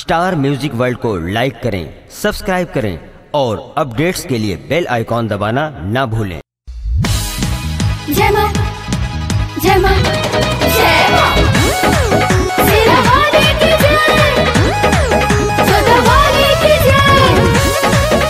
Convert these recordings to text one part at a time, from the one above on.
star music world को लाइक करें subscribe करें और अपडेट्स के लिए बेल आइकॉन दबाना ना भूलें जय मां जय मां जय मां सिरा वाले की जय सदा वाले की जय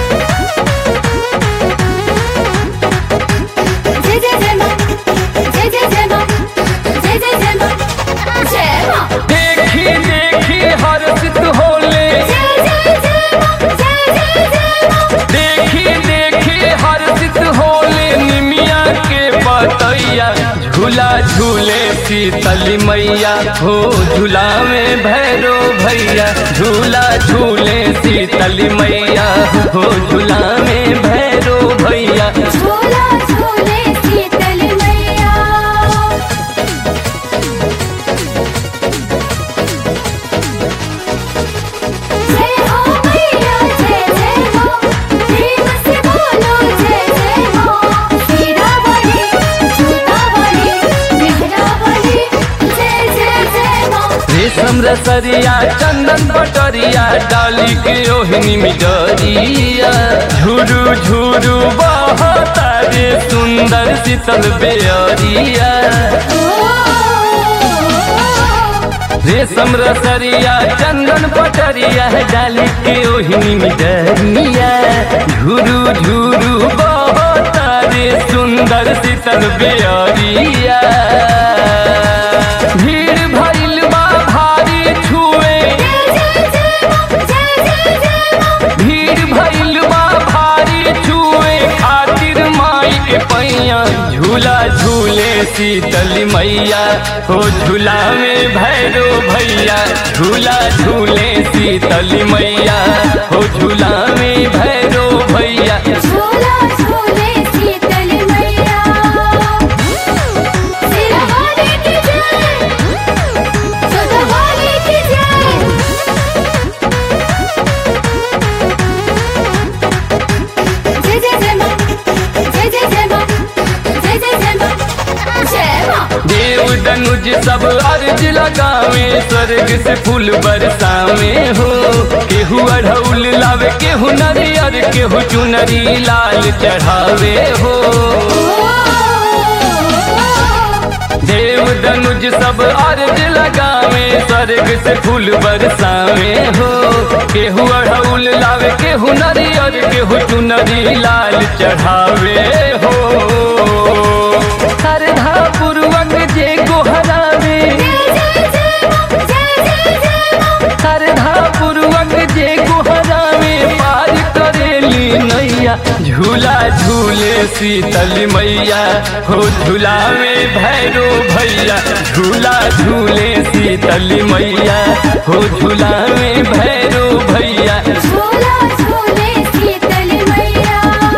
जय जय जय मां जय जय जय मां जय जय जय मां जय मां देखी देखी हर्षित होले जय जय जय मां जय जय जय मां देखी देखी हर्षित होले निमिया के बतैया झूला झूले शीतली मैया हो झूला में भैरो भैया झूला झूले शीतली मैया हो झूला में भैरो भैया झूला झूले शीतल मैया जय हो मैया जय जय हो प्रेम से बोलो जय जय हो हीरा वाली जूता वाली मेहरा वाली जय जय जय हो रेशम रसरिया चंदन बटरिया डाली के ओहनी मिडरिया झुरू झुरू बहता रे सुंदर शीतल बेअरिया रेशम रसरिया चंदन पटरिया डाली के ओहनी मिडरिया झुरू झुरू बहता रे सुंदर शीतल बेअरिया भीड़ भइल बा भारी छुए जय जय जय हो जय जय जय हो भीड़ भइल बा भारी छुए खातिर माई के पैया झूला झूले शीतली मैया हो झूला में भैरो भैया झूला झूले शीतली मैया हो झूला में भैरो भैया झूला झूले शीतल मैया सिरा वाले की जय सदा वाले की जय जय जय जय मां जय जय जय मां जय जय जय मां जय मां देव दनुज सब अर्ज लगावे स्वर्ग से फूल बरसावे हो केहू अढ़ौल लावे केहू नरियर केहू चुनरी लाल चढ़ावे हो देव दनुज सब अर्ज लगावे स्वर्ग से फूल बरसावे हो केहू अढ़ौल लावे केहू नरियर केहू चुनरी लाल चढ़ावे हो श्रद्धा पूर्वक जे गोहरावे जय जय जय मां जय जय जय मां श्रद्धा पूर्वक जे गोहरावे पार करेली नैया झूला झूले शीतल मैया हो झूला में भैरो भैया झूला झूले शीतल मैया हो झूला में भैरो भैया झूला झूले शीतल मैया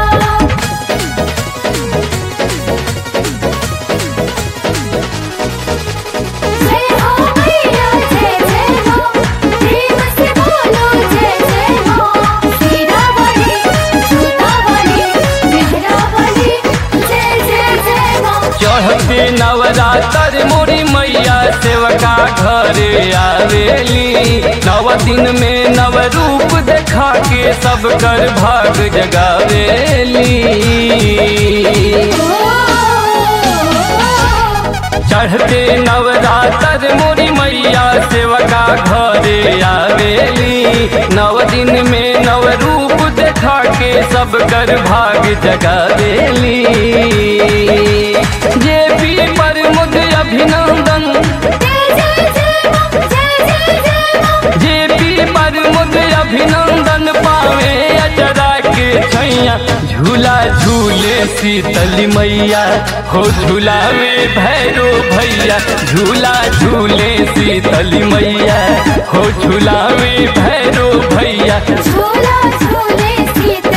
जय हो मैया जय जय हो प्रेम से बोलो जय जय हो हीरा वाली जूता वाली मेहरा वाली जय जय जय हो चढ़ते नवरात्र मोरी मैया सेवका घरे आवेली नव दिन में नव रूप देखा के सब कर भाग जगावेली चढ़ते नवरात्र मोरी मैया सेवका घरे आवेली नव दिन में नव रूप देखा के सब कर भाग जगा देली जे पी पर मुझ अभिनंदन जय जय जय मां जय जय जय मां जे पी पर मुझ अभिनंदन पावे अचरा के छैया झूला झूले शीतली मैया हो झूला में भैरो भैया झूला झूले शीतली मैया हो झूला में भैरो भैया झूला झूले शीतल